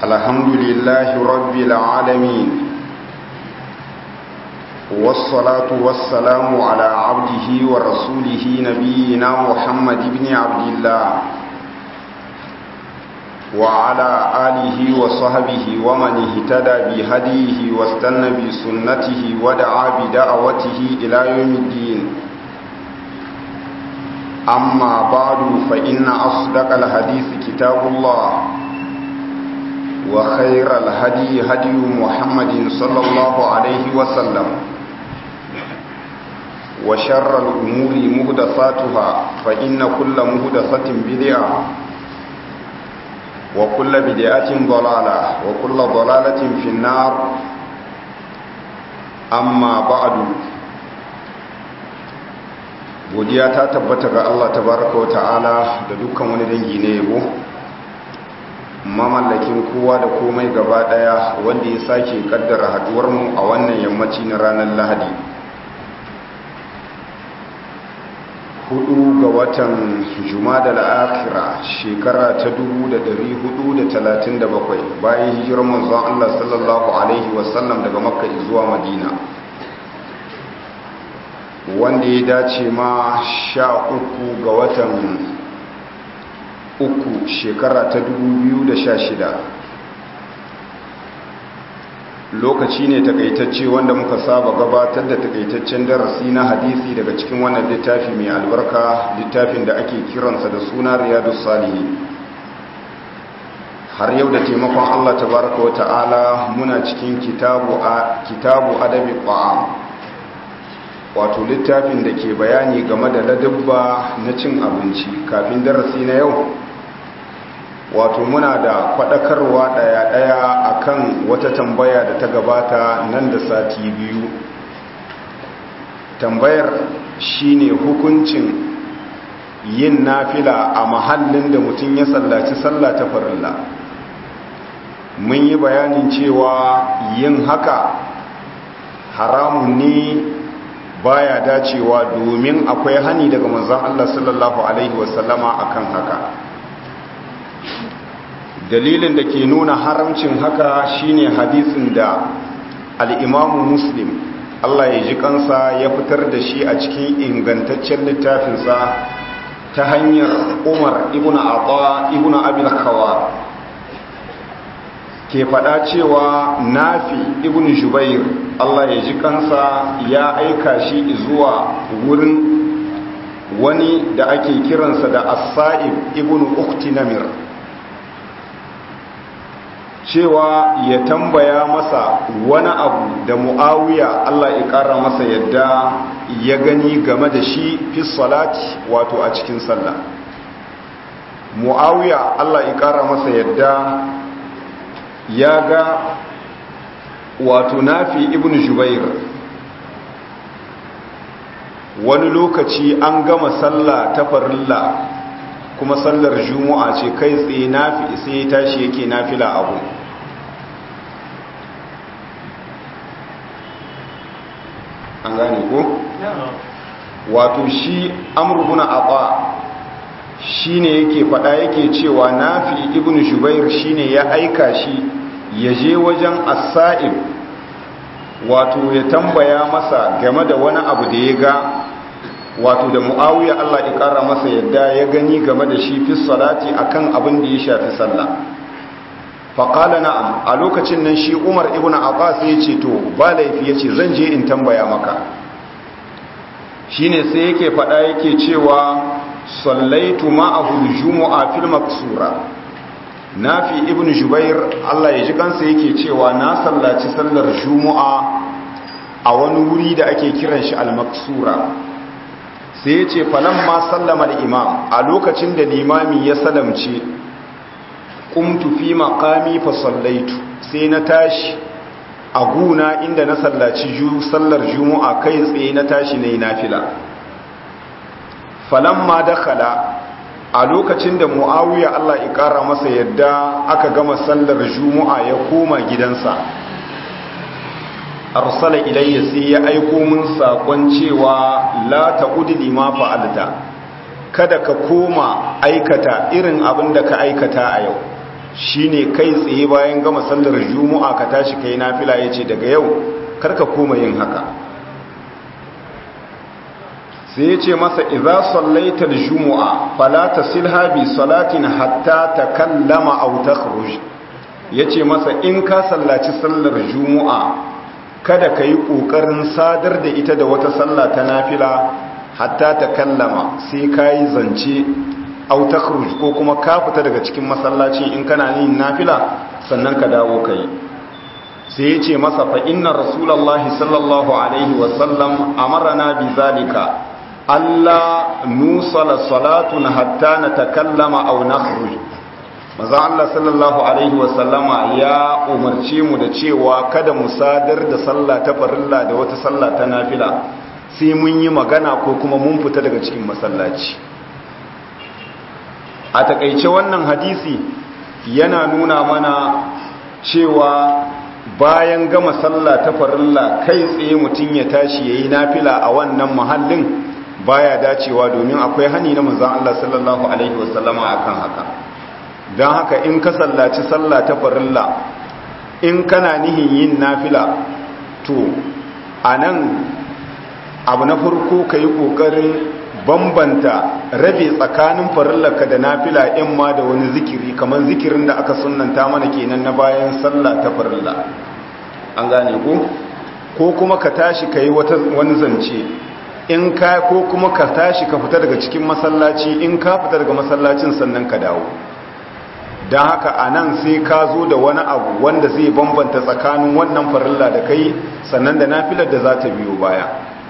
الحمد لله رب العالمين والصلاة والسلام على عبده ورسوله نبينا محمد بن عبد الله وعلى آله وصحبه ومن اهتدى بهديه واستنى بسنته ودعا بدعوته إلى يوم الدين أما بعد فإن أصدق الحديث كتاب الله وخير الهدي هدي محمد صلى الله عليه وسلم وشر الأمور مهدثاتها فإن كل مهدثة بدعة وكل بدعة ضلالة وكل ضلالة في النار أما بعد godiya ta tabbata ga Allah tabaraka wa ta'ala da dukkan wani dangi ne yabo mamallakin kowa da komai gaba daya wanda ya sake kaddara haduwar mu a wannan yammaci na ranar Lahadi hudu ga watan Jumada al-Akhira shekara ta 1437 bayan hijirar manzon Allah sallallahu alaihi wasallam daga Makka zuwa Madina wanda ya dace ma sha uku ga watan uku shekara ta sha shida. lokaci ne takaitacce wanda muka saba gabatar da takaitaccen darasi na hadisi daga cikin wannan littafi mai albarka littafin da ake kiransa da suna riyadu salihi har yau da taimakon allah tabaraka wa ta'ala muna cikin kitabu adabi ƙwa'am wato littafin da ke bayani game da ladabba na cin abinci kafin darasi na yau wato muna da faɗakarwa ɗaya-ɗaya akan wata tambaya da ta gabata nan da sati biyu tambayar shine hukuncin yin nafila a mahallin da mutum ya sallaci sallah ta farilla mun yi bayanin cewa yin haka haramun ne baya dacewa domin akwai hani daga manzon Allah sallallahu alaihi wasallama akan haka dalilin da ke nuna haramcin haka shine hadisin da al-Imam Muslim Allah ya ji kansa ya fitar da shi a cikin ingantaccen littafinsa ta hanyar Umar ibn Atha ibn Abi Khawar ke faɗa cewa nafi ibn Jubair Allah ya ji kansa ya aika shi zuwa wurin wani da ake kiransa da as-sa'ib ibn ukhti namir cewa ya tambaya masa wani abu da muawiya Allah ya kara masa yadda ya gani game da shi fi salati wato a cikin sallah muawiya Allah ya kara masa yadda ya ga wato nafi ibn jubair wani lokaci an gama sallah ta farilla kuma sallar juma'a ce kai tsaye nafi sai ya tashi yake nafila abu an gane ko? wato shi amurbuna aɓa shi ne yake faɗa yake cewa nafi ibn jubair shi ne ya aika shi ya je wajen asa'ib wato ya tambaya masa game da wani abu da ya ga wato da mu'awiya Allah ya ƙara masa yadda ya gani game da shi fi salati akan abin da ya shafi sallah faƙala na'am a lokacin nan shi umar ibn abbas ya ce to ba laifi ya ce zan je in tambaya maka shine sai yake faɗa yake cewa sallaitu ma'ahu jumu'a fil maksura nafi ibn jubair Allah ya ji kansa yake cewa na sallaci sallar jumu'a a wani wuri da ake kiran shi al-maksura sai ya ce falamma sallama al-imam a lokacin da limami ya salamce qumtu fi maqami fa sallaitu sai na tashi a guna inda na sallaci sallar jumu'a kai tsaye na tashi nayi nafila falamma dakhala a lokacin da mu'awiya Allah ya ƙara masa yadda aka gama sallar juma'a ya koma gidansa arsala ilayya sai ya aiko min sakon cewa la ta'udi lima fa'alta kada ka koma aikata irin abin da ka aikata a yau shine kai tsaye bayan gama sallar juma'a ka tashi kai nafila yace daga yau karka koma yin haka sai yace masa idza sallaita al-jumu'a fala tasilha bi salatin hatta takallama aw takhruj yace masa in ka sallaci sallar juma'a kada ka yi ƙoƙarin sadar da ita da wata sallah ta nafila hatta ta kallama sai ka yi zance autakruj ko kuma ka fita daga cikin masallacin in kana yin nafila sannan ka dawo ka yi sai ya ce masa fa inna rasulallah sallallahu alaihi wasallam amarana bi zalika Allah nusala salatun hatta na takallama au nakhruj maza Allah sallallahu Alaihi wasallama ya umarce mu da cewa kada mu sadar da sallah ta farilla da wata sallah ta nafila sai mun yi magana ko kuma mun fita daga cikin masallaci a takaice wannan hadisi yana nuna mana cewa bayan gama sallah ta farilla kai tsaye mutum ya tashi ya yi nafila a wannan muhallin baya dacewa domin akwai hani na manzan Allah sallallahu Alaihi wasallama akan haka don haka in ka sallaci sallah ta farilla in kana nihin yin nafila to a nan abu na farko ka yi ƙoƙarin bambanta rabe tsakanin farillarka da nafila in ma da wani zikiri kamar zikirin da aka sunanta mana kenan na bayan sallah ta farilla an gane ko ko kuma ka tashi ka yi wani zance in ka ko kuma ka tashi ka fita daga cikin masallaci in ka fita daga masallacin sannan ka dawo don haka a nan sai ka zo da wani abu wanda zai bambanta tsakanin wannan farilla da kai sannan da nafilar da za ta biyo baya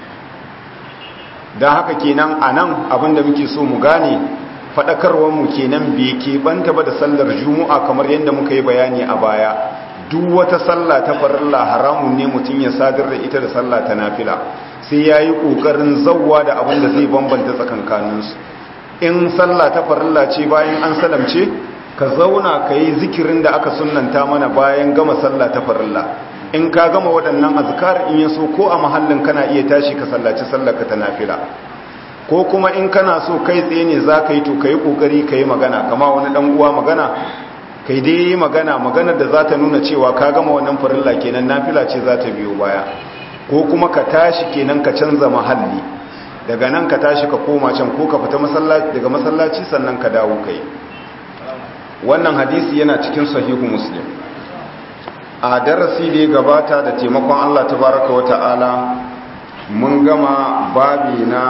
don haka kenan a nan abinda muke so mu gane faɗakarwarmu kenan bai keɓanta ba da sallar juma'a kamar yadda muka yi bayani a baya duk wata sallah ta farilla haramun ne mutum ya sadar da ita da sallah ta nafila sai ya yi ƙoƙarin zauwa da abin da zai bambanta tsakankaninsu in sallah ta farilla ce bayan an salamce ka zauna ka yi zikirin da aka sunanta mana bayan gama sallah ta farilla in ka gama waɗannan azkar in yaso ko a mahallin kana iya tashi ka sallaci sallarka ta nafila ko kuma in kana so kai tsaye ne za ka yi to ka yi ƙoƙari ka yi magana kama wani ɗan uwa magana kai dai yi magana maganar da za ta nuna cewa ka gama wannan farilla kenan nafila ce za ta biyo baya ko kuma ka tashi kenan ka canza mahalli daga nan ka tashi ka koma can ko ka fita daga masallaci sannan ka dawo kai wannan hadisi yana cikin sahihu muslim a darasi da ya gabata da taimakon Allah tabaraka wata'ala mun gama babi na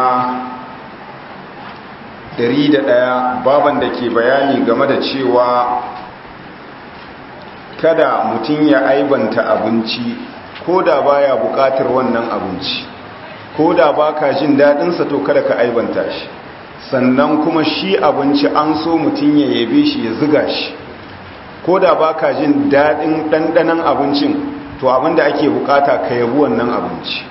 101 baban da ke bayani game da cewa kada mutum ya aibanta abinci ko da baya bukatar wannan abinci ko da baka jin daɗinsa to kada ka aibanta shi sannan kuma shi abinci an so mutum ya yabe shi ya ziga shi ko da ba ka jin daɗin ɗanɗanan abincin to abinda ake bukata ka yabi wannan abinci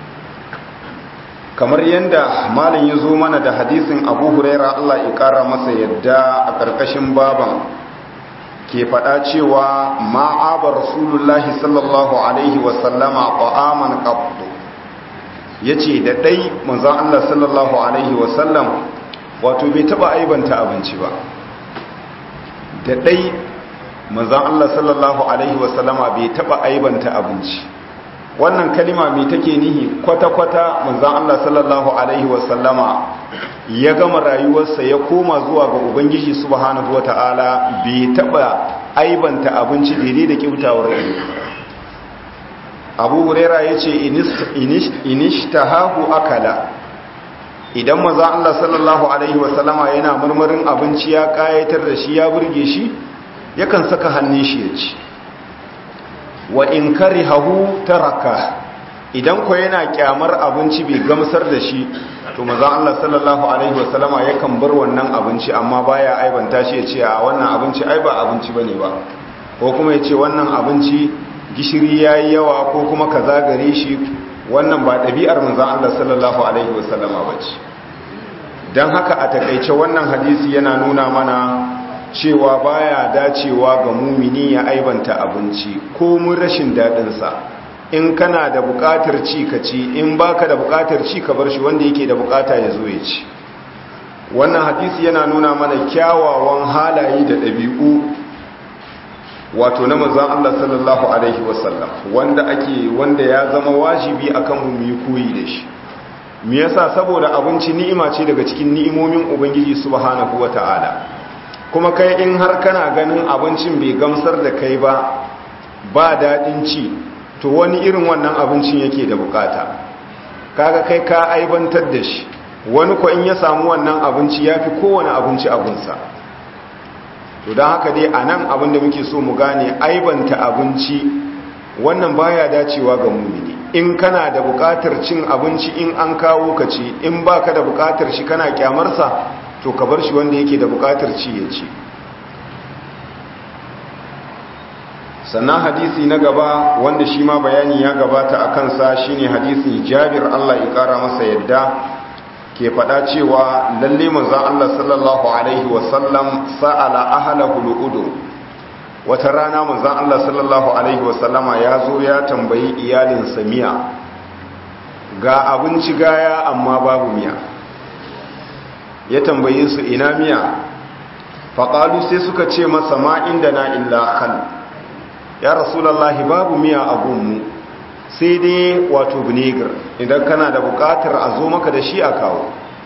kamar yadda malin ya zo mana da hadisin abu huraira allah ya ƙara masa yadda a ƙarƙashin baban ke faɗa cewa ma'aba rasulullahi sallallahu alaihi wasallama ƙwa'aman ƙabdo ya ce da ɗai manzan allah sallallahu alaihi wasallam wato bai taba aibanta abinci ba da dai manzan Allah sallallahu alaihi wasallama bai taba aibanta abinci wannan kalima mai take nihi kwata-kwata manzan Allah sallallahu alaihi wasallama ya gama rayuwarsa ya koma zuwa ga ubangiji subhanahu wata'ala bai taba aibanta abinci daidai da kyautawar ido abu huraira ya ce inishtahahu akala idan maza Allah sallallahu Alaihi wasallama yana marmarin abinci ya kayatar da shi ya burge shi yakan saka hannun shi ya ci wa in kari hahu taraka idan ko yana kyamar abinci bai gamsar da shi to maza Allah sallallahu Alaihi wasallama yakan bar wannan abinci amma baya aibanta shi ya ce a wannan abinci ai ba abinci bane ba ko kuma ya ce wannan abinci gishiri yayi yawa ko kuma kaza gare shi wannan ba ɗabi'ar manzan Allah sallallahu Alaihi wasallama ba ce don haka a takaice wannan hadisi yana nuna mana cewa baya dacewa ga mumini ya aibanta abinci ko mun rashin daɗinsa in kana da buƙatar ci ka ci in baka da buƙatar ci ka bar shi wanda yake da buƙata ya zo ya ci wannan hadisi yana nuna mana kyawawan halaye da ɗabi'u wato na manzon Allah sallallahu alaihi wasallam wanda ake wanda ya zama wajibi akan mu yi koyi da shi me yasa saboda abinci ni'ima ce daga cikin ni'imomin ubangiji subhanahu wataala kuma kai in har kana ganin abincin bai gamsar da kai ba ba daɗin ci to wani irin wannan abincin yake da bukata kaga kai ka aibantar da shi wani ko in ya samu wannan abinci ya fi kowane abinci abinsa to don haka dai a nan abinda muke so mu gane aibanta abinci wannan baya dacewa ga mumini in kana da bukatar cin abinci in an kawo ka ci in baka da bukatar shi kana kyamarsa to ka bar shi wanda yake da bukatar ci ya ci sannan hadisi na gaba wanda shi ma bayani ya gabata a kansa shine hadisin jabir Allah ya kara masa yadda ke faɗa cewa lalle manzon Allah sallallahu alaihi wasallam sa'ala ahlahu lu'udu wata rana manzon Allah sallallahu alaihi wasallama ya zo ya tambayi iyalin miya ga abinci gaya amma babu miya ya tambaye su ina miya faƙalu sai suka ce masa ma inda na illa khal ya rasulallahi babu miya a gunmu sai dai wato vinegar idan kana da bukatar a zo maka da shi a kawo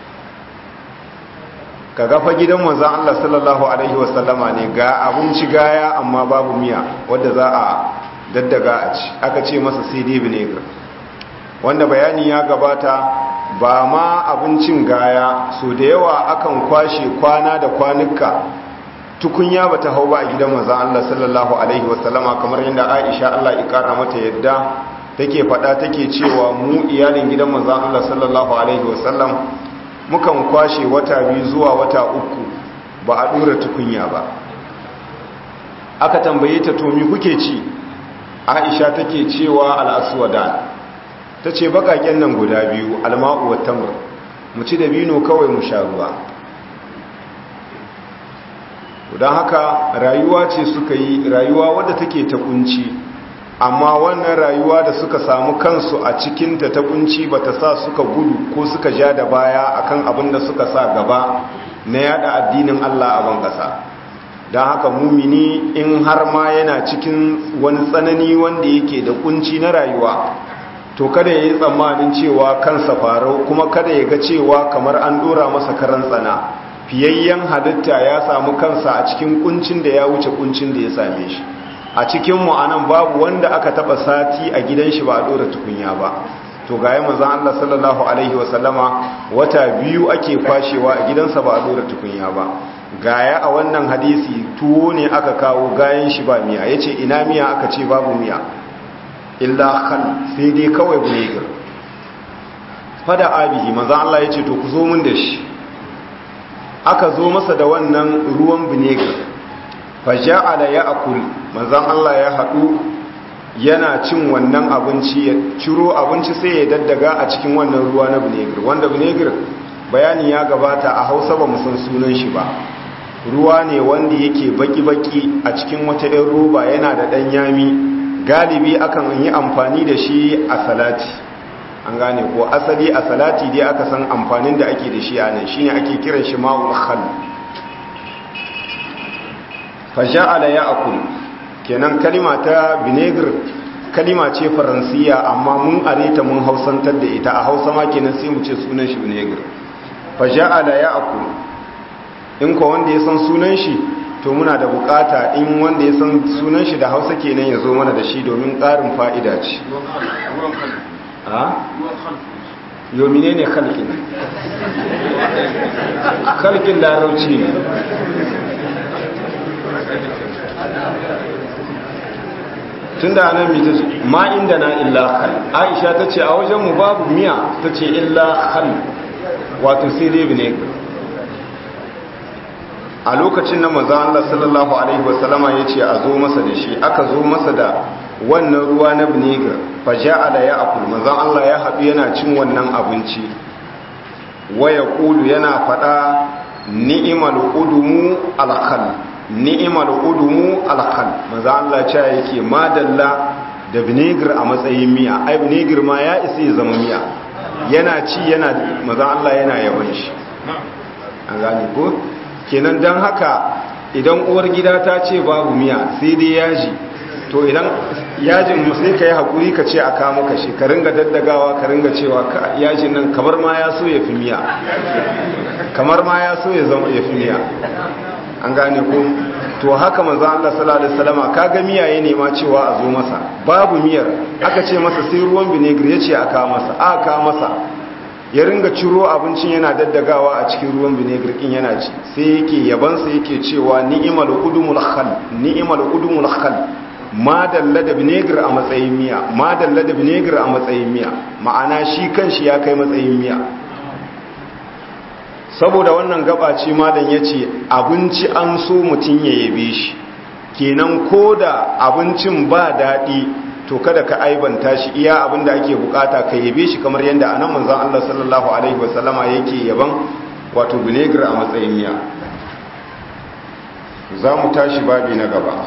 ka gafa gidan manzan Allah sallallahu Alaihi wasallama ne ga abinci gaya amma babu miya wadda za a daddaga a ci aka ce masa sai dai vinegar wanda bayani ya gabata ba ma abincin gaya so da yawa akan kwashe kwana da kwanuka tukunya ba ta hau ba a gidan maza Allah sallallahu Alaihi wasallama kamar yadda Aisha Allah ikara mata yadda take fada take cewa mu iyalin gidan maza Allah sallallahu Alaihi wasallam mukan kwashe wata biyu zuwa wata uku ba a dura tukunya ba aka tambaye ta to me kuke ci Aisha take cewa al-aswadan tace bakaken nan guda biyu alma'u wat tamr mu ci da bino kawai mu sha ruwa don haka rayuwa ce suka yi rayuwa wadda take ta kunci amma wannan rayuwa da suka samu kansu a cikinta ta kunci ba ta sa suka gudu ko suka ja da baya akan abin da suka sa gaba na yada addinin Allah a ban kasa don haka mumini in har ma yana cikin wani tsanani wanda yake da kunci na rayuwa to kada ya yi tsammanin cewa kansa farau kuma kada ya ga cewa kamar an dora masa karan tsana fiyayyen halitta ya samu kansa a cikin kuncin da ya wuce kuncin da ya same shi a cikin mu anan babu wanda aka taba sati a gidan shi ba a dora tukunya ba to ga yayin manzon Allah sallallahu alaihi wasallama wata biyu ake kwashewa a gidansa ba a dora tukunya ba gaya a wannan hadisi tuwo ne aka kawo gayan shi ba miya yace ina miya aka ce babu miya illa khal sai dai kawai vinegar fada abihi manzon Allah yace to ku zo mun da shi aka zo masa da wannan ruwan vinegar faja'ala ya akul manzon Allah ya haɗu yana cin wannan abinci ya ciro abinci sai ya daddaga a cikin wannan ruwa na vinegar wanda vinegar bayani ya gabata a hausa ba mu san sunan shi ba ruwa ne wanda yake baki-baki a cikin wata 'yan roba yana da ɗan yami galibi akan yi amfani da shi a salati an gane ko asali a salati dai aka san amfanin da ake da shi a nan shine ake kiran shi ma'ul khal faja'ala ya'kul kenan kalima ta vinegar kalima ce faransiya amma mun areta mun hausantar da ita a hausa ma kenan sai mu ce sunan shi vinegar faja'ala ya'kul in ko wanda ya san sunan shi to muna da bukata in wanda ya san sunan shi da hausa kenan ya zo mana da shi domin ƙarin fa'ida ce yomine ne kalkin kalkin larauci ne tun da anan mita ma inda na illa khal aisha ta ce a wajenmu babu miya ta ce illa khal wato sai dai vinegar a lokacin na maza Allah sallallahu alaihi wasallama ya ce a zo masa da shi aka zo masa da wannan ruwa na vinegar faja'ala ya akul maza Allah ya haɗu yana cin wannan abinci waya kulu yana faɗa ni'imal udumu alkhal ni'imal udumu alkhal maza Allah ce yake madalla da vinegar a matsayin miya ai vinegar ma ya isa ya zama miya yana ci yana maza Allah yana yawan shi an gane ko kenan don haka idan uwar gida ta ce babu miya sai dai yaji to idan yajin mu sai ka yi haƙuri ka ce a kamo ka shi ka ringa daddagawa ka ringa cewa yajin nan kamar ma ya so ya fi miya kamar ma ya so ya zama ya fi miya an gane ko to haka manzo Allah sallallahu alaihi wasallama kaga miya ya nema cewa a zo masa babu miyar aka ce masa sai ruwan vinegar ya ce a kawo masa a kawo masa ya ringa ciro abincin yana daddagawa a cikin ruwan vinegar kin yana ci sai yake yabansa yake cewa ni'mal udumul khal ni'mal udumul khal ma dalla da vinegar a matsayin miya ma dalla da vinegar a matsayin miya ma'ana shi kanshi ya kai matsayin miya saboda wannan gaba ce malam yace abinci an so mutun ya yabe shi kenan koda abincin ba dadi to kada ka aibanta shi iya abinda ake bukata ka yabe shi kamar yadda anan manzon Allah sallallahu alaihi wasallama yake yaban wato vinegar a matsayin miya za mu tashi babi na gaba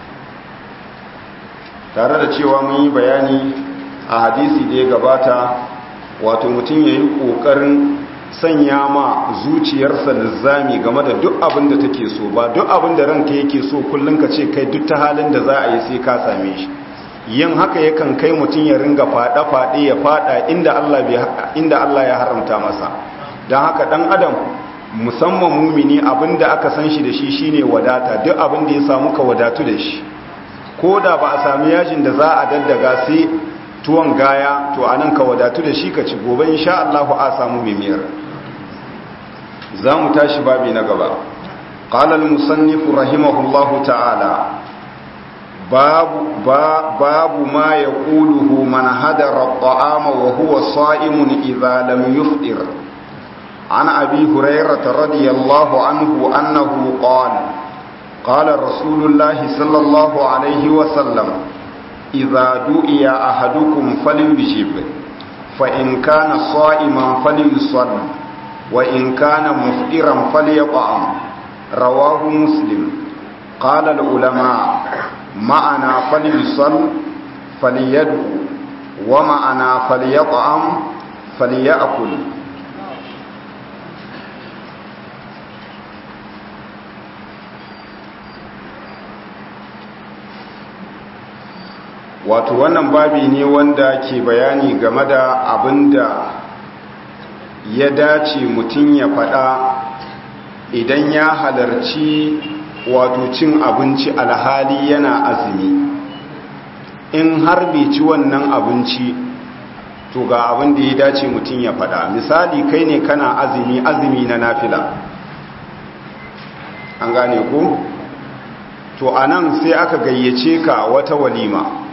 tare da cewa mun yi bayani a hadisi da ya gabata wato mutum ya yi ƙoƙarin sanya ma zuciyarsa lizzami game da duk abin da take so ba duk abin da ranka yake so kullum ka ce kai duk ta halin da za a yi sai ka same shi yin haka yakan kai mutum ya ringa faɗa-faɗe ya faɗa inda Allah ya haramta masa don haka ɗan adam musamman mumini abin da aka san shi da shi shine wadata duk abin da ya samu ka wadatu da shi ko da ba a sami yajin da za a daddaga sai tuwon gaya to anan ka wadatu da shi ka ci gobe insha Allah a samu mimiyar za mu tashi babi na gaba qala al-musannif rahimahullahu ta'ala babu babu ma yaquluhu man hadara at-ta'ama wa huwa sa'imun idha lam yufṭir عن أبي هريرة رضي الله عنه أنه قال قال رسول الله صلى الله عليه وسلم إذا دعي أحدكم فليجب فإن كان صائما فليصل وإن كان مفطرا فليطعم رواه مسلم قال العلماء معنا فليصل فليدعو ومعنا فليطعم فليأكل wato wannan babi ne wanda ke bayani game da abin da ya dace mutum ya faɗa idan ya halarci wato cin abinci alhali yana azumi in har bai ci wannan abinci to ga abin da ya dace mutum ya faɗa misali kai ne kana azumi azumi na nafila an gane ku to anan sai aka gayyace ka wata walima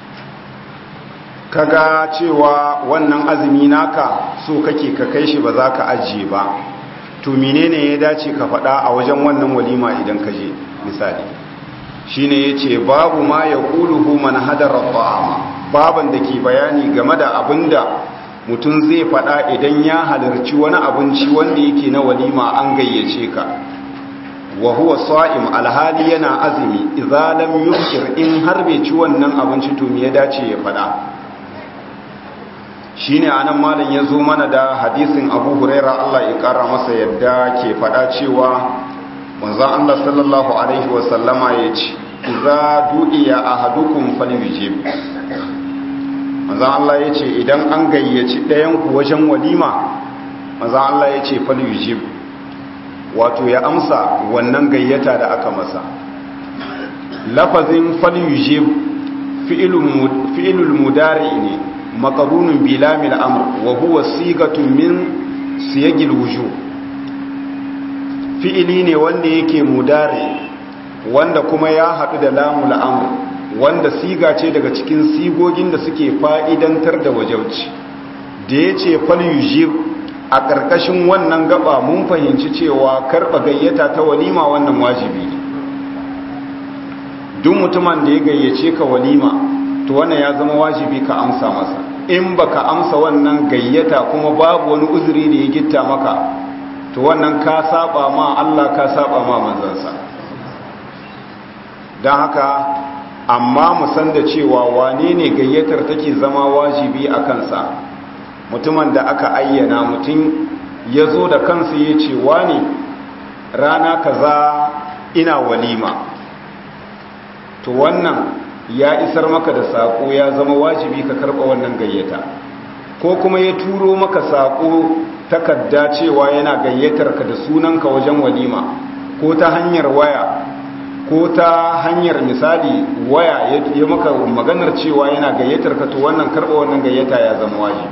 kaga cewa wannan azumi naka so kake ka kai shi ba za ka ajiye ba to menene ya dace ka faɗa a wajen wannan walima idan ka je misali shine yace babu ma yaquluhu man hadara ta'ama baban da ke bayani game da abinda mutum zai faɗa idan ya halarci wani abinci wanda yake na walima an gayyace ka wa huwa sa'im alhali yana azumi idza lam yufkir in har bai ci wannan abinci to me ya dace ya faɗa shine anan malam ya zo mana da hadisin Abu Huraira Allah ya kara masa yadda ke fada cewa manzon Allah sallallahu alaihi wa sallama yace idza du'iya ahadukum falyujib manzon Allah yace idan an gayyaci ɗayan ku wajen walima manzon Allah yace falyujib wato ya amsa wannan gayyata da aka masa lafazin falyujib fi'ilul fi'ilul mudari ne maqarunun bi lamil amr wa huwa sigatun min siyagil wujub fi'ili ne wanda yake mudari wanda kuma ya hadu da lamul amr wanda siga ce daga cikin sigogin da suke fa'idantar da wajauci da yace fal yujib a ƙarƙashin wannan gaba mun fahimci cewa karɓa gayyata ta walima wannan wajibi ne duk mutumin da ya gayyace ka walima to wannan ya zama wajibi ka amsa masa in baka amsa wannan gayyata kuma babu wani uzuri da ya gitta maka to wannan ka saba ma Allah ka saba ma manzansa don haka amma mu san da cewa wane ne gayyatar take zama wajibi a kansa mutumin da aka ayyana mutum ya zo da kansa ya ce wane rana kaza ina walima to wannan ya isar maka da saƙo ya zama wajibi ka karɓa wannan gayyata ko kuma ya turo maka saƙo takarda cewa yana gayyatar ka da sunanka wajen walima ko ta hanyar waya ko ta hanyar misali waya ya maka maganar cewa yana gayyatar ka to wannan karɓa wannan gayyata ya zama wajibi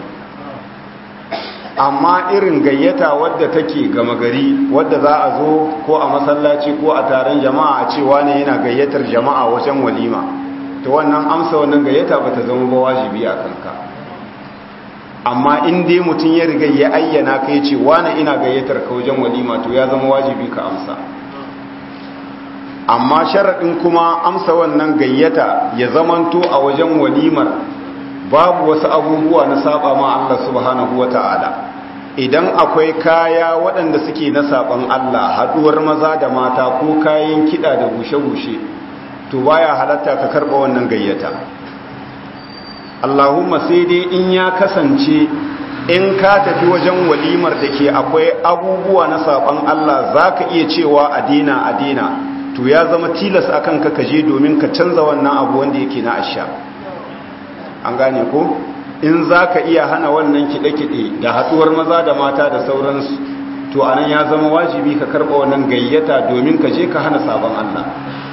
amma irin gayyata wadda take gama gari wadda za a zo ko a masallaci ko a taron jama'a a cewa ne yana gayyatar jama'a wajen walima to wannan amsa wannan gayyata ba ta zama ba wajibi a kanka amma in dai mutum ya riga ya ayyana ka ya ce wani ina gayyatar ka wajen walima to ya zama wajibi ka amsa amma sharaɗin kuma amsa wannan gayyata ya zamanto a wajen walimar babu wasu abubuwa na saba ma Allah subhanahu wa ta'ala idan akwai kaya waɗanda suke na saban Allah haɗuwar maza da mata ko kayan kiɗa da bushe-bushe to baya halatta ka karɓa wannan gayyata Allahumma sai dai in ya kasance in ka tafi wajen walimar da ke akwai abubuwa na saban Allah za ka iya cewa a dina a dina to ya zama tilas akan ka kaje domin ka canza wannan abu wanda yake na asha an gane ko in za ka iya hana wannan kiɗe-kiɗe da haɗuwar maza da mata da sauransu to anan ya zama wajibi ka karɓa wannan gayyata domin ka je ka hana sabon Allah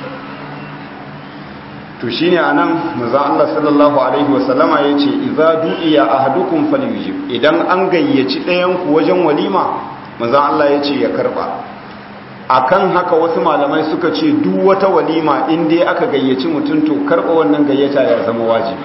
to shine anan manzo Allah sallallahu alaihi wasallama yace idza du'iya ahadukum falyujib idan an gayyaci ɗayan ku wajen walima manzo Allah yace ya karba akan haka wasu malamai suka ce duk wata walima in dai aka gayyaci mutum to karba wannan gayyata ya zama wajibi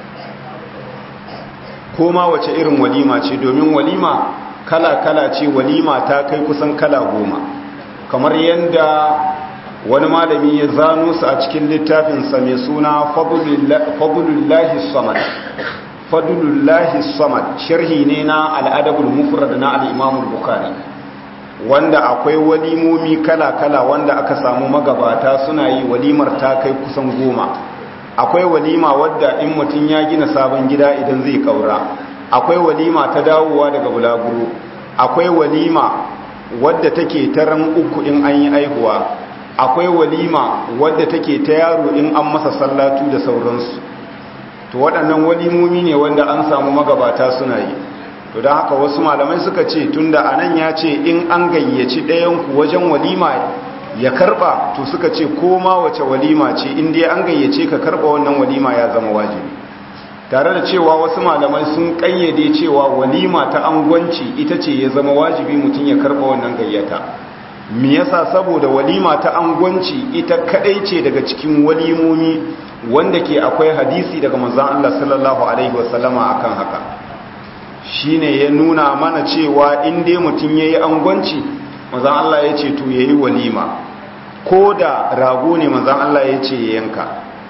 ko ma wace irin walima ce domin walima kala-kala ce walima ta kai kusan kala goma kamar yadda wani malami ya zano su a cikin littafinsa mai suna fadulullahi samad fadulullahi samad sharhi ne na al'adabul mufrad na al'imamul bukari wanda akwai walimomi kala-kala wanda aka samu magabata suna yi walimar ta kai kusan goma akwai walima wadda in mutum ya gina sabon gida idan zai kaura akwai walima ta dawowa daga bulaguro akwai walima wadda take taran uku in an yi aihuwa akwai walima wadda take ta yaro in an masa sallatu da sauransu to waɗannan walimomi ne wanda an samu magabata suna yi to don haka wasu malamai suka ce tunda anan ya ce in an gayyaci ɗayanku wajen walima ya karba to suka ce koma wace walima ce inda an gayyace ka karba wannan walima ya zama wajibi tare da cewa wasu malamai sun kayyade cewa walima ta angwanci ita ce ya zama wajibi mutum ya karba wannan gayyata me yasa saboda walima ta angwanci ita kadai ce daga cikin walimomi wanda ke akwai hadisi daga manzon Allah sallallahu alaihi wasallama akan haka shine ya nuna mana cewa in dai mutum yayi angwanci manzan Allah ya ce to ya yi walima ko da rago ne manzan Allah ya ce ya yanka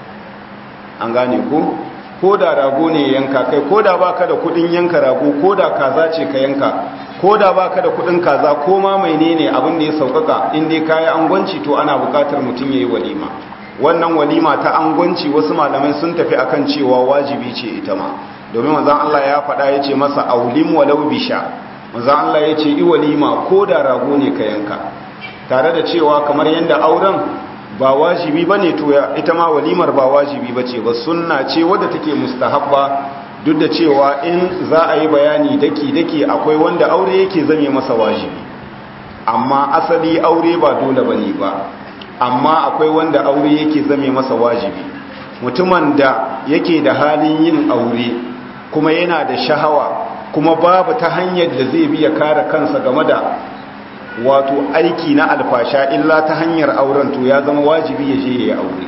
an gane ko ko da rago ne ya yanka kai ko da baka da kudin yanka rago ko da kaza ce ka yanka ko da baka da kudin kaza ko ma mai ne abin da ya saukaka in dai kayi angwanci to ana bukatar mutum ya yi walima wannan walima ta angwanci wasu malamai sun tafi akan cewa wajibi ce ita ma domin manzan Allah ya faɗa ya ce masa aulim walau bisha manzo Allah ya ce i walima ko da rago ne ka yanka tare da cewa kamar yadda auren ba wajibi bane to ita ma walimar ba wajibi bace ba sunna ce wadda take mustahabba duk da cewa in za a yi bayani daki daki akwai wanda aure yake zame masa wajibi amma asali aure ba dole bane ba amma akwai wanda aure yake zame masa wajibi mutumin da yake da halin yin aure kuma yana da shahawa kuma babu ta hanyar da zai biya kare kansa game da wato aiki na alfasha illa ta hanyar auren to ya zama wajibi ya je ya aure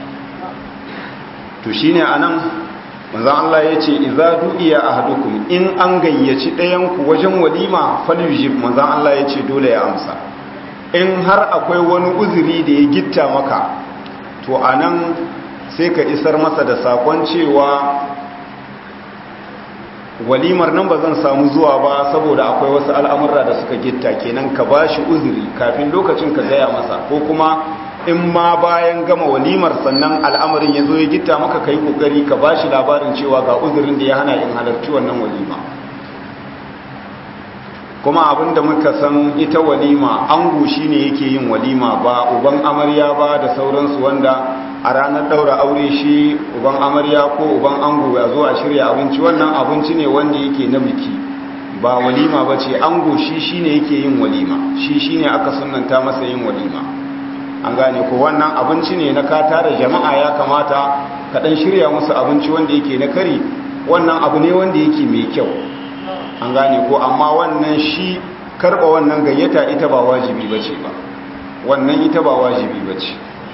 to shine anan manzon Allah yace idza du'iya ahadukum in an gayyaci ɗayan ku wajen walima falyujib manzon Allah yace dole ya amsa in har akwai wani uzuri da ya gitta maka to anan sai ka isar masa da sakon cewa walimar nan ba zan samu zuwa ba saboda akwai wasu al'amurra da suka gitta kenan ka ba shi uzuri kafin lokacin ka gaya masa ko kuma in ma bayan gama walimar sannan al'amarin ya zo ya gitta maka ka yi ƙoƙari ka ba shi labarin cewa ga uzurin da ya hana in halarci wannan walima kuma abinda muka san ita walima ango shine yake yin walima ba uban amarya ba da sauransu wanda a ranar daura aure shi uban amarya ko uban ango ya zo a shirya abinci wannan abinci ne wanda yake na biki ba walima ba ce ango shi shine yake yin walima shi shine aka sunanta masa yin walima an gane ko wannan abinci ne na ka tara jama'a ya kamata ka dan shirya musu abinci wanda yake na kari wannan abu ne wanda yake mai kyau an gane ko amma wannan shi karba wannan gayyata ita ba wajibi bace ba wannan ita ba wajibi bace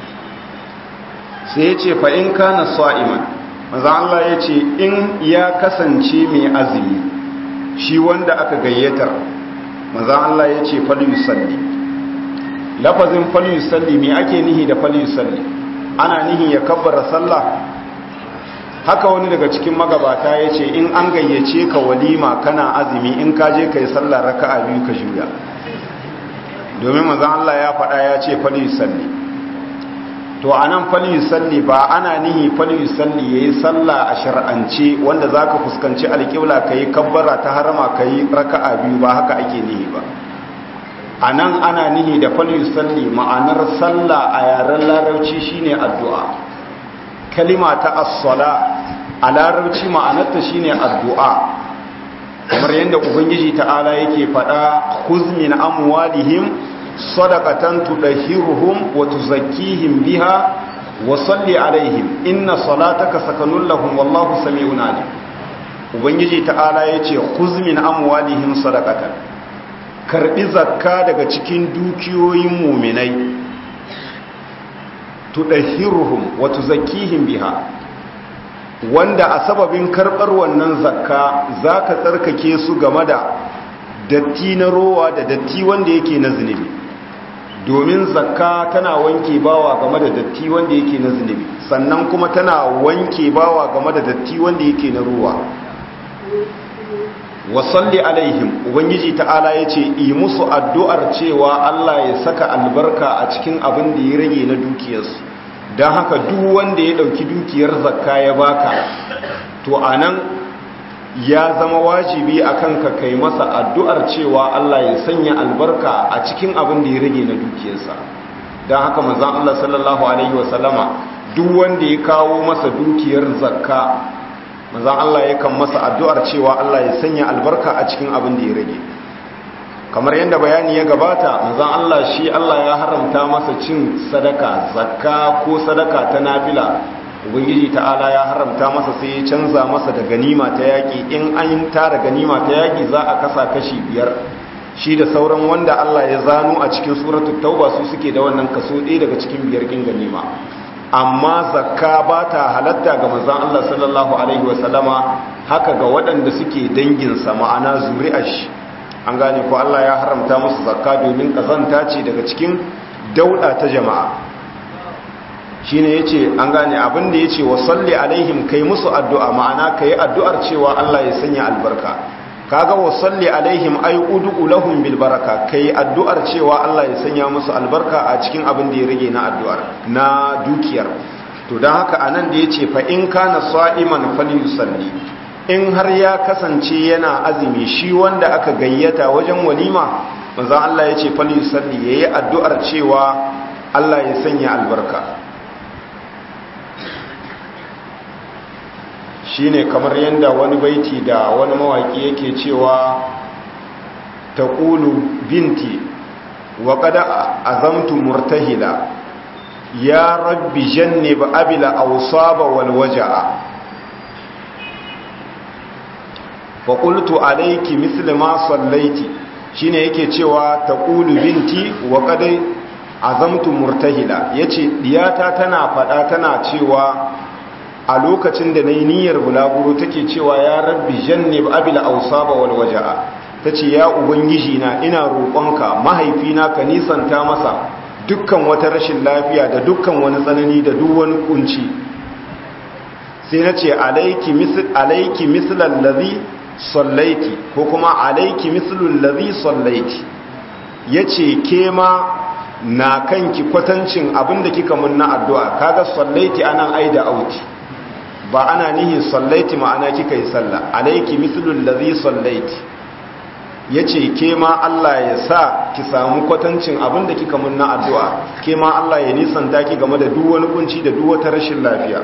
sai yace fa in kana sa'iman manzo Allah yace in ya kasance mai azumi shi wanda aka gayyatar manzo Allah yace fal yusalli lafazin fal yusalli me ake nihi da fal yusalli ana nihi ya kabbara sallah haka wani daga cikin magabata ya ce in an gayyace ka walima kana azumi in ka je ka yi sallah raka'a biyu ka juya domin mazan Allah ya faɗa ya ce fali salli to a nan fali salli ba ana nihi fali salli ya yi sallah a shar'ance wanda za ka fuskanci alƙibla ka yi kabbara ta harama ka yi raka'a biyu ba haka ake nihi ba a nan ana nihi da fali salli ma'anar sallah a yaren larauci shine addu'a kalima ta as-sala a larabci ma'anarta shine addu'a kamar yadda ubangiji ta'ala yake faɗa khuz min amwalihim sadaqatan tudahhiruhum wa tuzakkihim biha wa salli alaihim inna salataka sakanun lahum wallahu sami'un alim ubangiji ta'ala yace khuz min amwalihim sadaqatan karbi zakka daga cikin dukiyoyin mu'minai tudahhiruhum wa tuzakkihim biha wanda a sababin karbar wannan zakka zaka tsarkake su game da datti na rowa da datti wanda yake na zunubi domin zakka tana wanke bawa game da datti wanda yake na zunubi sannan kuma tana wanke bawa game da datti wanda yake na rowa wasalli alaihim ubangiji ta'ala ya ce yi musu addu'ar cewa Allah ya saka albarka a cikin abin da ya rage na dukiyarsu don haka duk wanda ya ɗauki dukiyar zakka ya baka to a nan ya zama wajibi a kanka kai masa addu'ar cewa Allah ya sanya albarka a cikin abin da ya rage na dukiyarsa don haka manzan Allah sallallahu Alaihi wasallama duk wanda ya kawo masa dukiyar zakka manzan Allah ya kan masa addu'ar cewa Allah ya sanya albarka a cikin abin da ya rage kamar yadda bayani ya gabata manzan Allah shi Allah ya haramta masa cin sadaka zakka ko sadaka ta nafila ubangiji ta'ala ya haramta masa sai ya canza masa da ganima ta yaƙi in an tara ganima ta yaƙi za a kasa kashi biyar shi da sauran wanda Allah ya zano a cikin suratul tauba su suke da wannan kaso ɗaya daga cikin biyar kin ganima amma zakka ba ta halatta ga manzon Allah sallallahu alaihi wasallama haka ga waɗanda suke danginsa ma'ana zuri'ar shi an gane ko Allah ya haramta musu zakka domin kazanta ce daga cikin dauda ta jama'a shine yace an gane abin da yace wa salli alaihim kai musu addu'a ma'ana kai addu'ar cewa Allah ya sanya albarka kaga wa salli alaihim ay ud'u lahum bil baraka kai addu'ar cewa Allah ya sanya musu albarka a cikin abin da ya rage na addu'ar na dukiyar to dan haka anan da yace fa in kana sa'iman falyusalli in har ya kasance yana azumi shi wanda aka gayyata wajen walima manzon Allah yace falyusalli yayi addu'ar cewa Allah ya sanya albarka shine kamar yadda wani baiti da wani mawaki yake cewa ta ƙulu binti wa ƙada azamtu murtahila ya rabbi janne ba abila ausaba walwaja'a fa qultu alayki misli ma sallaiti shine yake cewa ta ƙulu binti wa ƙada azamtu murtahila yace diyata tana faɗa tana cewa a lokacin da na yi niyyar bulaguro take cewa ya rabbi jannib abila ausaba wal waja'a tace ya ubangiji na ina roƙonka mahaifina ka nisanta masa dukkan wata rashin lafiya da dukkan wani tsanani da duk wani kunci sai nace alayki misl alayki mislal ladhi sallaiti ko kuma alayki mislul ladhi sallaiti yace ke ma na kanki kwatancin abinda kika mun na addu'a kaga sallaiti anan aida auti ba ana nihin sallaiti ma'ana kika yi sallah alaiki mislul ladhi sallaiti ya ce ke ma Allah ya sa ki samu kwatancin abin da kika mun na addu'a ke ma Allah ya nisanta ki game da duk wani kunci da duk wata rashin lafiya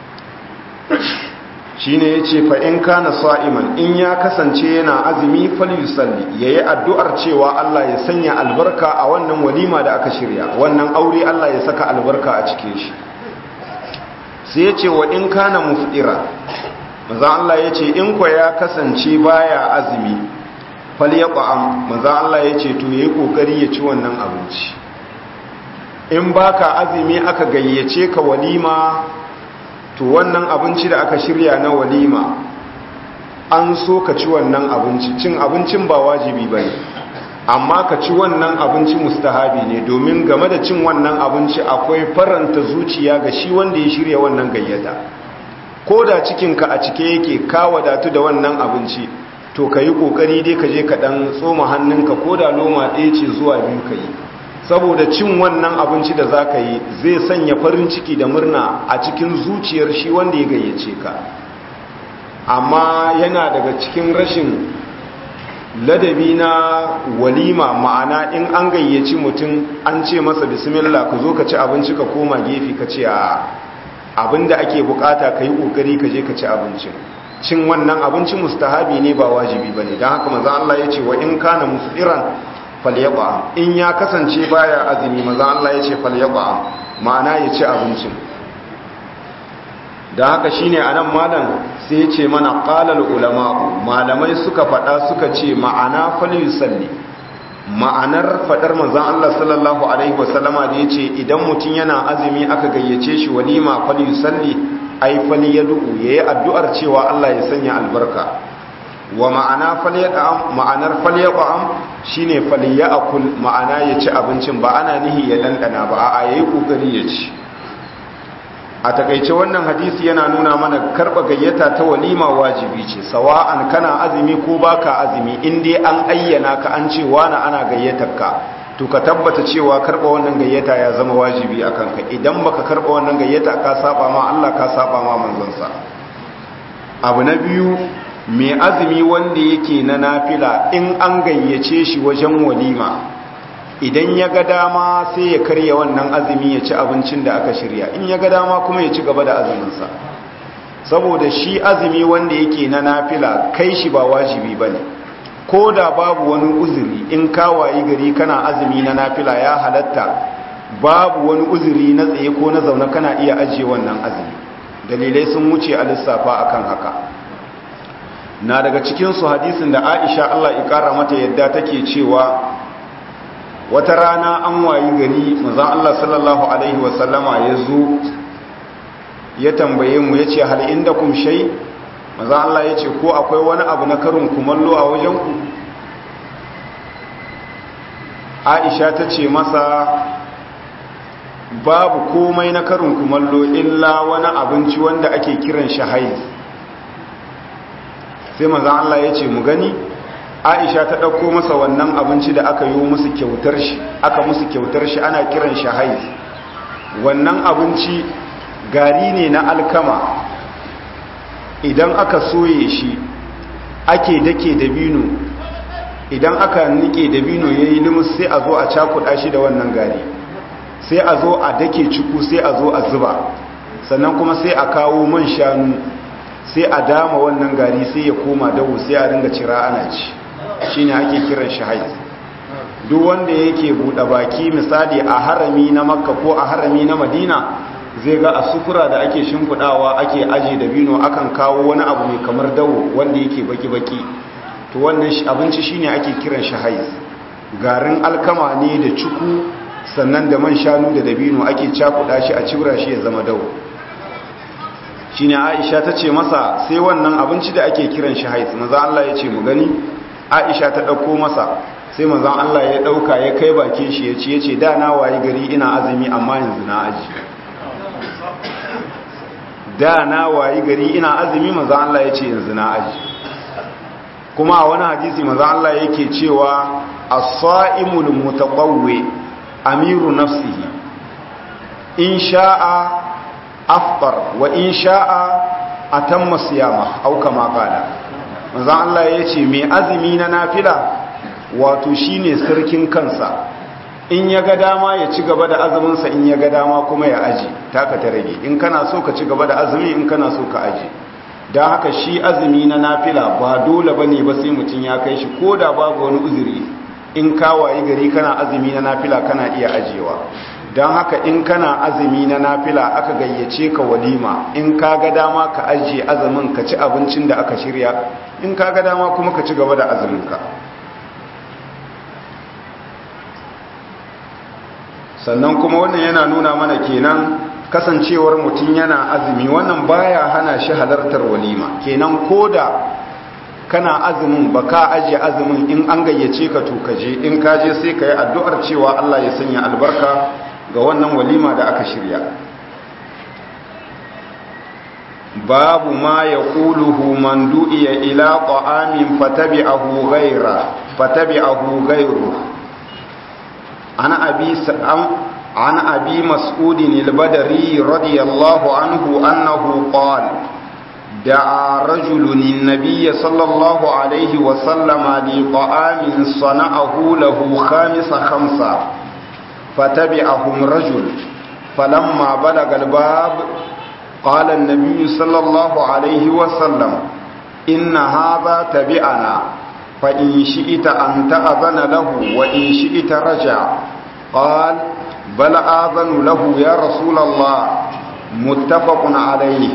shi ne ya ce fa'in kana sa'iman in ya kasance yana azumi falisalli ya yi addu'ar cewa Allah ya sanya albarka a wannan walima da aka shirya wannan aure Allah ya saka albarka a cikin shi sai ya ce wa in kana mufira maza Allah ya ce in kwa ya kasance baya azumi falyaqam maza Allah ya ce to yayi kokari ya ci wannan abinci in baka azumi aka gayyace ka walima to wannan abinci da aka shirya na walima an so ka ci wannan abinci cin abincin ba wajibi bane amma ka ci wannan abinci mustahabi ne domin game da cin wannan abinci akwai faranta zuciya ga shi wanda ya shirya wannan gayyata ko da cikinka a cike yake ka wadatu da wannan abinci to ka yi ƙoƙari dai ka je ka ɗan tsoma hannunka ko da loma ɗaya ce zuwa biyu ka yi saboda cin wannan abinci da za ka yi zai sanya farin ciki da murna a cikin zuciyar shi wanda ya gayyace ka amma yana daga cikin rashin ladabi na walima ma'ana in an gayyaci mutum an ce masa bismillah ka zo ka ci abinci ka koma gefe ka ce a abinda ake bukata ka yi kokari ka je ka ci abincin cin wannan abinci mustahabi ne ba wajibi bane don haka maza Allah ya ce wa in kana musdiran falyaba in ya kasance baya azumi maza Allah ya ce falyaba ma'ana ya ci abincin da haka shine anan malam sai ya ce mana qalal ulama malamai suka faɗa suka ce ma'ana falyusalli ma'anar faɗar manzon Allah sallallahu alaihi wasallama da yace idan mutum yana azumi aka gayyace shi walima falyusalli ai falyad'u yayi addu'ar cewa Allah ya sanya albarka wa ma'ana falyad'am ma'anar falyaqam shine falyakul ma'ana ya ci abincin ba ana nihi ya dandana ba a yayi kokari ya ci a takaice wannan hadisi yana nuna mana karba gayyata ta walima wajibi ce sawa'an kana azumi ko baka azumi in dai an ayyana ka an ce wani ana gayyatar ka to ka tabbata cewa karba wannan gayyata ya zama wajibi a kanka idan baka karba wannan gayyata ka saba ma Allah ka saba ma manzonsa abu na biyu mai azumi wanda yake na nafila in an gayyace shi wajen walima idan ya ga dama sai ya karya wannan azumi ya ci abincin da aka shirya in ya ga dama kuma ya ci gaba da azuminsa saboda shi azumi wanda yake na nafila kai shi ba wajibi ba ne ko da babu wani uzuri in kawayi gari kana azumi na nafila ya halatta babu wani uzuri na tsaye ko na zaune kana iya ajiye wannan azumi dalilai sun wuce a lissafa akan haka na daga cikinsu hadisin da aisha allah ikara mata yadda take cewa wata rana an wayi gari mazan Allah sallallahu Alaihi wasallama ya zo ya tambaye mu ya ce hal inda kum shai mazan Allah ya ce ko akwai wani abu na karin kumallo a wajenku aisha ta ce masa babu komai na karin kumallo illa wani abinci wanda ake kiran shahai sai mazan Allah ya ce mu gani aisha ta ɗauko masa wannan abinci da aka yi musu kyautar shi aka musu kyautar shi ana kiran shi haiz wannan abinci gari ne na alkama idan aka soye shi ake dake dabino idan aka nike dabino ya yi limus sai a zo a cakuɗa shi da wannan gari sai a zo a dake ciku sai a zo a zuba sannan kuma sai a kawo man shanu sai a dama wannan gari sai ya koma dawo sai a ringa cira ana ci shine ake kiran shi haiz duk wanda yake buɗe baki misali a harami na makka ko a harami na madina zai ga a sufura da ake shimfiɗawa ake aje da bino akan kawo wani abu mai kamar dawo wanda yake baki-baki to wannan abinci shine ake kiran shi haiz garin alkama ne da cuku sannan da man shanu da dabino ake cakuɗa shi a cibra shi ya zama dawo shine aisha ta ce masa sai wannan abinci da ake kiran shi haiz maza Allah ya ce mu gani aisha ta ɗauko masa sai manzan Allah ya ɗauka ya kai bakin shi ya ce ya ce da na wayi gari ina azumi amma yanzu na aji da na wayi gari ina azumi manzan Allah ya ce yanzu na aji kuma a wani hadisi manzan Allah yake cewa as-sa'imul mutaqawwi amiru nafsihi in sha'a afṭar wa in sha'a atamma siyama au kama qala manzan Allah ya ce mai azumi na nafila wato shine sarkin kansa in ya ga dama ya ci gaba da azuminsa in ya ga dama kuma ya aji taka ta rage in kana so ka ci gaba da azumi in kana so ka aji don haka shi azumi na nafila ba dole ba ne ba sai mutum ya kai shi ko da babu wani uzuri in kawaye gari kana azumi na nafila kana iya ajiyewa don haka in kana azumi na nafila aka gayyace ka walima in ka ga dama ka ajiye azumin ka ci abincin da aka shirya in ka ga dama kuma ka ci gaba da azuminka sannan kuma wannan yana nuna mana kenan kasancewar mutum yana azumi wannan baya hana shi halartar walima kenan koda kana azumin ba ka ajiye azumin in an gayyace ka to kaje in ka je sai ka yi addu'ar cewa Allah ya sanya albarka ga wannan walima da aka shirya babu ma ya ƙuluhu man du'iya ila ƙa'amin fatabi'ahu gaira fatabi'ahu gairu ana abi عن أبي مسعود البدري رضي الله عنه أنه قال دعا رجل النبي صلى الله عليه وسلم لطعام صنعه له خامس خمسة فتبعهم رجل فلما بلغ الباب قال النبي صلى الله عليه وسلم إن هذا تبعنا فإن شئت أن تأذن له وإن شئت رجع قال بل آذن له يا رسول الله متفق عليه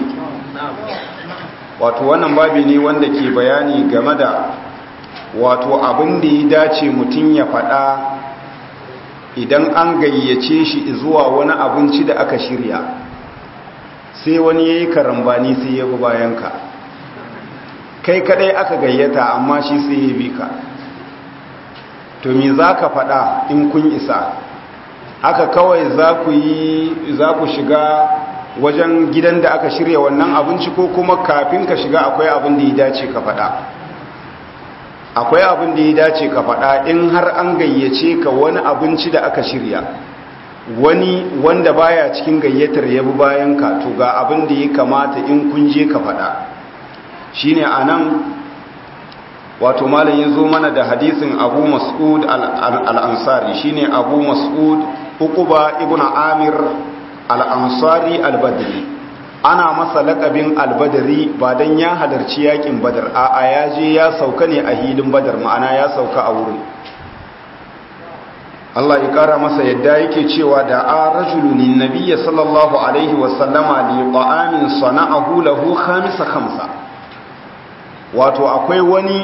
wato wannan babi ne wanda ke bayani game da wato abin da ya dace mutum ya faɗa idan an gayyace shi zuwa wani abinci da aka shirya sai wani ya yi karambani sai ya bi bayanka kai kadai aka gayyata amma shi sai ya bi ka to me za ka faɗa in kun isa haka kawai za ku yi za ku shiga wajen gidan da aka shirya wannan abinci ko kuma kafin ka shiga akwai abin da ya dace ka faɗa akwai abin da ya dace ka faɗa in har an gayyace ka wani abinci da aka shirya wani wanda baya cikin gayyatar ya bi bayan ka to ga abin da ya kamata in kun je ka faɗa shine anan wato malam ya zo mana da hadisin abu mas'ud al-ansari shine abu mas'ud uquba ibn amir al-ansari al-badri ana masa laƙabin al-badri ba dan ya halarci yakin badar a a ya je ya sauka ne a hilin badar ma'ana ya sauka a wurin Allah ya kara masa yadda yake cewa da a rajulun nabiyyi sallallahu alaihi wa sallama li qa'amin sana'ahu lahu khamisa khamsa wato akwai wani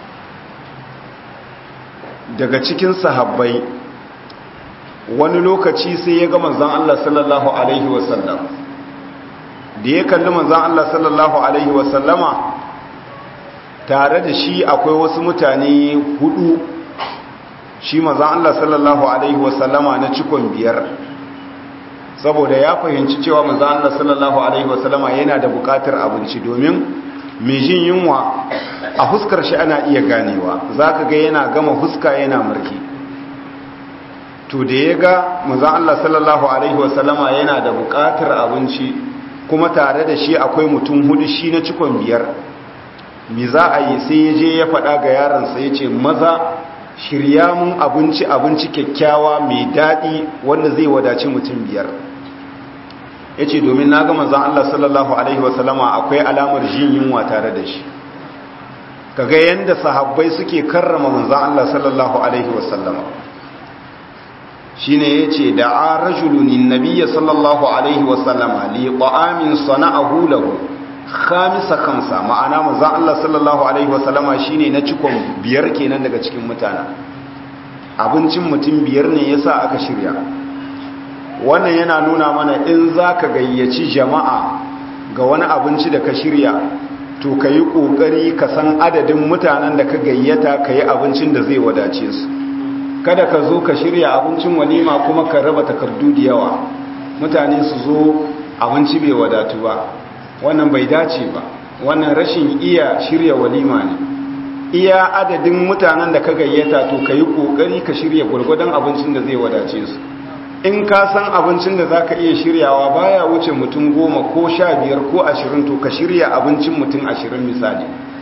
daga cikin sahabbai wani lokaci sai ya ga manzan Allah sallallahu Alaihi wasallam da ya kalli manzan Allah sallallahu Alaihi wasallama tare da shi akwai wasu mutane hudu shi manzan Allah sallallahu Alaihi wasallama na cikon biyar saboda ya fahimci cewa manzan Allah sallallahu Alaihi wasallama yana da bukatar abinci domin mai jin yunwa a huskar shi ana iya ganewa za ka ga yana gama huska yana marki to da ya ga mazan Allah sallallahu Alaihi wasallama yana da buƙatar abinci kuma tare da shi akwai mutum hudu shi na cikon biyar mi za a yi sai ya je ya faɗa ga yaransa ya ce maza shirya mun abinci abinci kyakkyawa mai daɗi wanda zai wadaci mutum biyar ya ce domin na ga manzan Allah sallallahu Alaihi wasallama akwai alamar jin yunwa tare da shi kaga yadda sahabbai suke karrama manzan Allah sallallahu Alaihi wasallama shi ne ya ce da a rajulunin nabiya sallallahu Alaihi wasallama li ƙwa'amin sana'ahu lahu khamisa kamsa ma'ana manzan Allah sallallahu Alaihi wasallama shi ne na cikon biyar kenan daga cikin mutane abincin mutum biyar ne ya sa aka shirya wannan yana nuna mana in za ka gayyaci jama'a ga wani abinci da ka shirya to ka yi ƙoƙari ka san adadin mutanen da ka gayyata ka yi abincin da zai wadace su kada ka zo ka shirya abincin walima kuma ka raba takardu da yawa mutane su zo abinci bai wadatu ba wannan bai dace ba wannan rashin iya shirya walima ne iya adadin mutanen da ka gayyata to ka yi ƙoƙari ka shirya gwargwadon abincin da zai wadace su in ka san abincin da za ka iya shiryawa baya wuce mutum goma ko sha biyar ko ashirin to ka shirya abincin mutum ashirin misali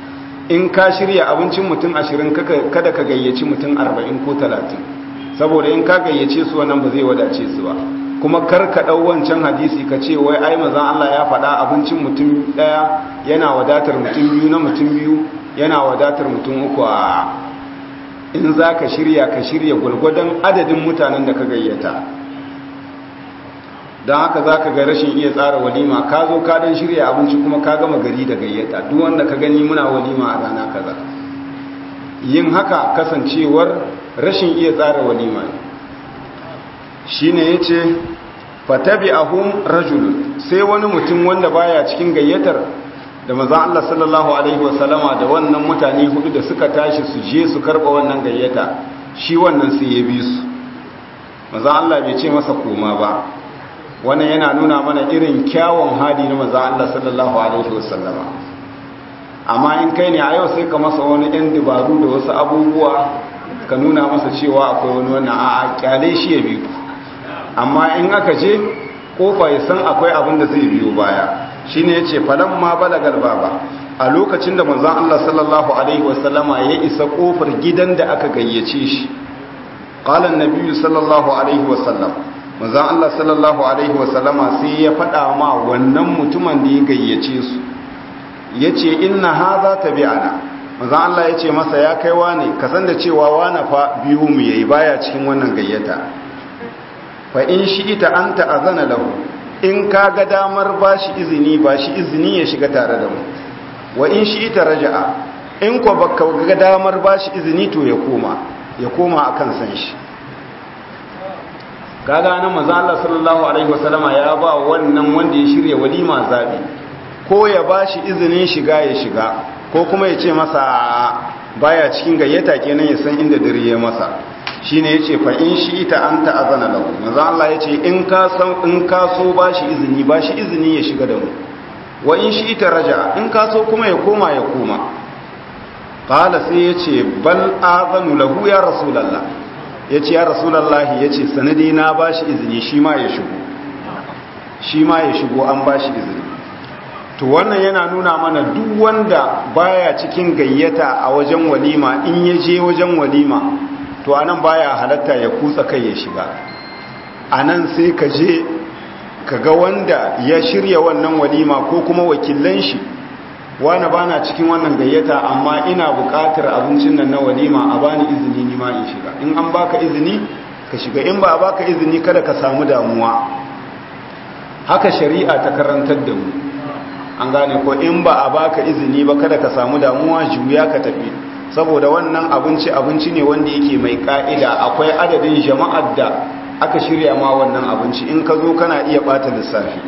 in ka shirya abincin mutum ashirin kada ka gayyaci mutum arba'in ko talatin saboda in ka gayyace su wannan ba zai wadace su ba kuma kar ka ɗau wancan hadisi ka ce wai ai mazan Allah ya faɗa abincin mutum ɗaya yana wadatar mutum biyu na mutum biyu yana wadatar mutum uku a in za ka shirya ka shirya gwalgwadon adadin mutanen da ka gayyata don haka za ka ga rashin iya tsara walima ka zo ka don shirya abinci kuma ka gama gari da gayyata duk wanda ka gani muna walima a rana kaza yin haka kasancewar rashin iya tsara walima ne shi ne ya ce fatabi ahun rajulun sai wani mutum wanda baya cikin gayyatar da maza Allah sallallahu Alaihi wasallama da wannan mutane hudu da suka tashi su je su karba wannan gayyata shi wannan sai ya bi su maza Allah bai ce masa koma ba wannan yana nuna mana irin kyawun hali na maza Allah sallallahu Alaihi wasallama amma in kai ne a yau sai ka masa wani 'yan dabaru da wasu abubuwa ka nuna masa cewa akwai wani wannan a kyale shi ya biyu amma in aka je kofa ya san akwai abin da zai biyo baya shi ne ya ce falon ma balagar baba a lokacin da manzan Allah sallallahu Alaihi wasallama ya isa kofar gidan da aka gayyace shi ƙalan nabiyu sallallahu Alaihi wasallam manzan Allah sallallahu Alaihi wasallama sai ya faɗa ma wannan mutumin da ya gayyace su ya ce inna ha za ta bi ana manzan Allah ya ce masa ya kai wane kasan da cewa wane fa biyu mu yayi baya cikin wannan gayyata fa in shi ita an ta'azana lahu in ka ga damar ba shi izini ba shi izini ya shiga tare da mu wa in shi ita raja'a in ko baka ga damar ba shi izini to ya koma ya koma akan san shi kaga nan manzo Allah sallallahu alaihi wasallama ya ba wannan wanda ya shirya walima zabi ko ya ba shi izinin shiga ya shiga ko kuma ya ce masa baya cikin gayyata kenan ya san inda dare ya masa shine yace fa in shi ita anta azana lahu manzo Allah yace in ka san in ka so bashi izini bashi izini ya shiga da mu wa in shi ita raja in ka so kuma ya koma ya koma qala sai yace bal azanu lahu ya rasulullah yace ya rasulullah yace sanadi na bashi izini shi ma ya shigo shi ma ya shigo an bashi izini to wannan yana nuna mana duk wanda baya cikin gayyata a wajen walima in ya je wajen walima to anan baya halatta ya kutsa kai ya shiga anan sai ka je ka ga wanda ya shirya wannan walima ko kuma wakilan shi wani bana cikin wannan gayyata amma ina buƙatar abincin nan na walima a bani izini ni ma in shiga in an baka izini ka shiga in ba a baka izini kada ka samu damuwa haka shari'a ta karantar da mu an gane ko in ba a baka izini ba kada ka samu damuwa juya ka tafi saboda wannan abinci abinci ne wanda yake mai ka'ida akwai adadin jama'ar da aka shirya ma wannan abinci in ka zo kana iya bata lissafi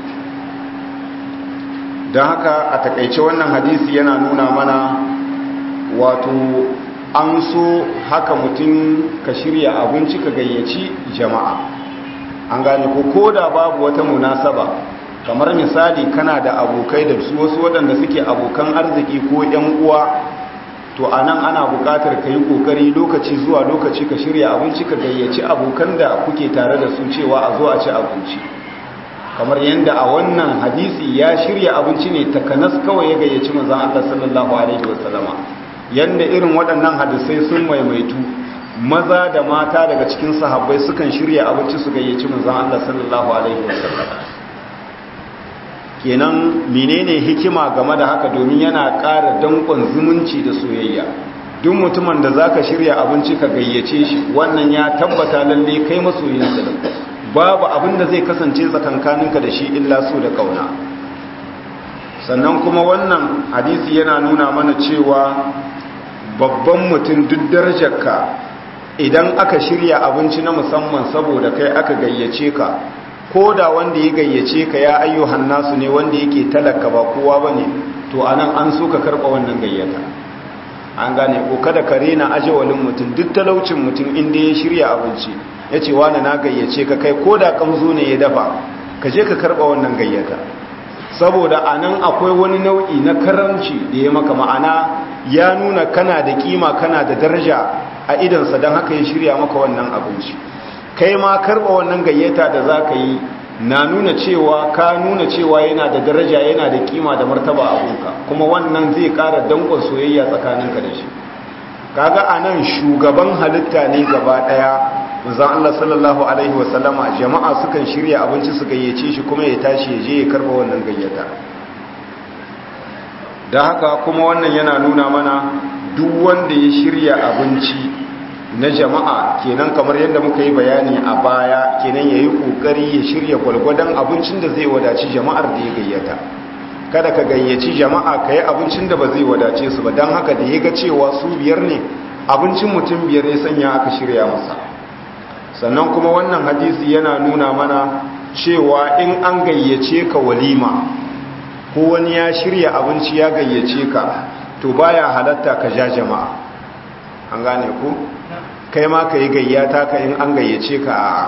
don haka a takaice wannan hadisi yana nuna mana wato an so haka mutum ka shirya abinci ka gayyaci jama'a an gane ko koda babu wata munasaba kamar misali kana da abokai da su wasu waɗanda suke abokan arziki ko 'yan uwa to a nan ana buƙatar ka yi ƙoƙari lokaci zuwa lokaci ka shirya abinci ka gayyaci abokan da kuke tare da su cewa a zo a ci abinci kamar yadda a wannan hadisi ya shirya abinci ne takanas kawai ya gayyaci manzon Allah sallallahu alaihi wasallama yanda irin waɗannan hadisai sun maimaitu maza da mata daga cikin sahabbai sukan shirya abinci su gayyaci manzon Allah sallallahu alaihi wasallama kenan menene hikima game da haka domin yana ƙara danƙon zumunci da soyayya duk mutumin da zaka shirya abinci ka gayyace shi wannan ya tabbata lalle kai masoyinsa da babu abin da zai kasance tsakankaninka da shi illa so da kauna sannan kuma wannan hadisi yana nuna mana cewa babban mutum duk darajarka idan aka shirya abinci na musamman saboda kai aka gayyace ka ko da wanda ya gayyace ka ya ayyuhan nasu ne wanda yake talaka ba kowa ba ne to anan an so ka karɓa wannan gayyata an gane ko kada ka rena ajawalin mutum duk talaucin mutum inda ya shirya abinci ya ce wani na gayyace ka kai ko da kamzo ne ya dafa ka je ka karɓa wannan gayyata saboda anan akwai wani nau'i na karamci da ya maka ma'ana ya nuna kana da kima kana da daraja a idansa don haka ya shirya maka wannan abinci kai ma karɓa wannan gayyata da za ka yi na nuna cewa ka nuna cewa yana da daraja yana da kima da martaba a gunka kuma wannan zai kara dankon soyayya tsakaninka da shi kaga anan shugaban halitta ne gaba daya manzon Allah sallallahu alaihi wasallama jama'a sukan shirya abinci su gayyace shi kuma ya tashi ya je ya karba wannan gayyata da haka kuma wannan yana nuna mana duk wanda ya shirya abinci na jama'a kenan kamar yadda muka yi bayani a baya kenan ya yi ƙoƙari ya shirya gwalgwadon abincin da zai wadaci jama'ar da ya gayyata kada ka gayyaci jama'a ka yi abincin da ba zai wadace su ba don haka da ya ga cewa su biyar ne abincin mutum biyar ya sanya aka shirya masa sannan kuma wannan hadisi yana nuna mana cewa in an gayyace ka walima ko wani ya shirya abinci ya gayyace ka to baya halatta ka ja jama'a an gane ku kai ma ka yi gayyata ka in an gayyace ka a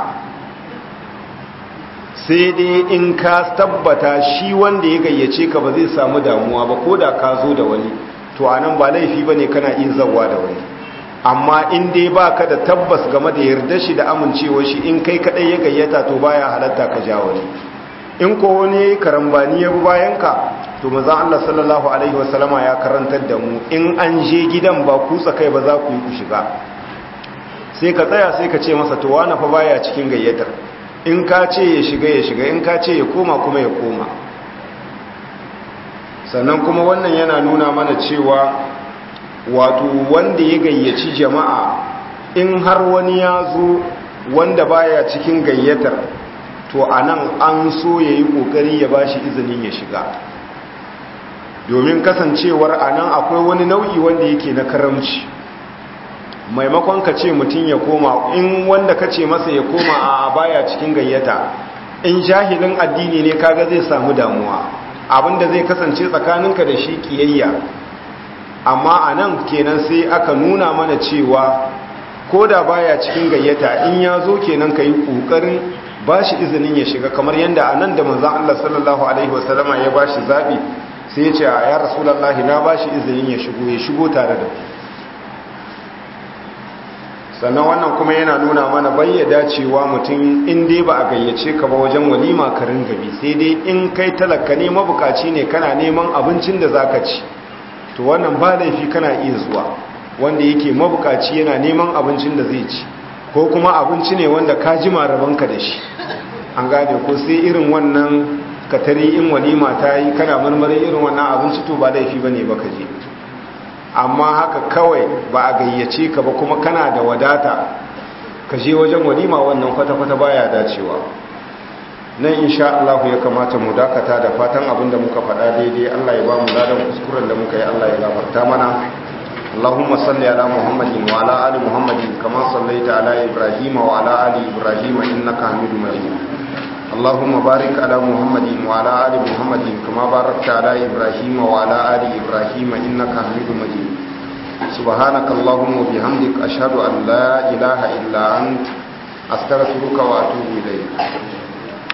sai dai in ka tabbata shi wanda ya gayyace ka ba zai samu damuwa ba ko da ka zo da wani to a nan ba laifi ba ne kana iya zawa da wani amma in dai ba ka da tabbas game da yarda shi da amincewa shi in kai kaɗai ya gayyata to baya halatta ka ja wani in ko wani karambani ya bi bayan ka to mazan Allah sallallahu alaihi wasallama ya karantar da mu in an je gidan ba kutsa kai ba za ku yi ku shiga sai ka tsaya sai ka ce masa to wani fa baya cikin gayyatar in ka ce ya shiga ya shiga in ka ce ya koma kuma ya koma sannan kuma wannan yana nuna mana cewa wato wanda ya gayyaci jama'a in har wani ya zo wanda baya cikin gayyatar to a nan an so ya yi ƙoƙari ya ba shi izinin ya shiga domin kasancewar a nan akwai wani nau'i wanda yake na karamci maimakon ka ce mutum ya koma in wanda ka ce masa ya koma a baya cikin gayyata in jahilin addini ne kaga zai samu damuwa abinda zai kasance tsakaninka da shi kiyayya amma a nan kenan sai aka nuna mana cewa ko da baya cikin gayyata in ya zo kenan ka yi ƙoƙarin ba shi izinin ya shiga kamar yadda a nan da manzan Allah sallallahu Alaihi wasallama ya ba shi zaɓi sai ya ce a ya rasulallahi na ba shi izinin ya shigo ya shigo tare da sannan wannan kuma yana nuna mana bayyada cewa mutum in dai ba a gayyace ka ba wajen walima ka ringa bi sai dai in kai talaka ne mabukaci ne kana neman abincin da zaka ci to wannan ba laifi kana iya zuwa wanda yake mabukaci yana neman abincin da zai ci ko kuma abinci ne wanda ka ji marabanka da shi an gane ko sai irin wannan katari in walima ta yi kana marmarin irin wannan abinci to ba laifi ba ne ba ka je amma haka kawai ba a gayyace ka ba kuma kana da wadata ka je wajen walima wannan kwata-kwata baya dacewa nan insha Allah ya kamata mu dakata da fatan abin da muka faɗa daidai Allah ya ba mu ladan kuskuren da muka yi Allah ya gafarta mana اللهم صل على محمد وعلى ال محمد كما صليت على ابراهيم وعلى ال ابراهيم انك حميد مجيد اللهم بارك على محمد وعلى ال محمد كما باركت على ابراهيم وعلى ال ابراهيم انك حميد مجيد سبحانك اللهم وبحمدك اشهد ان لا اله الا انت استغفرك واتوب اليك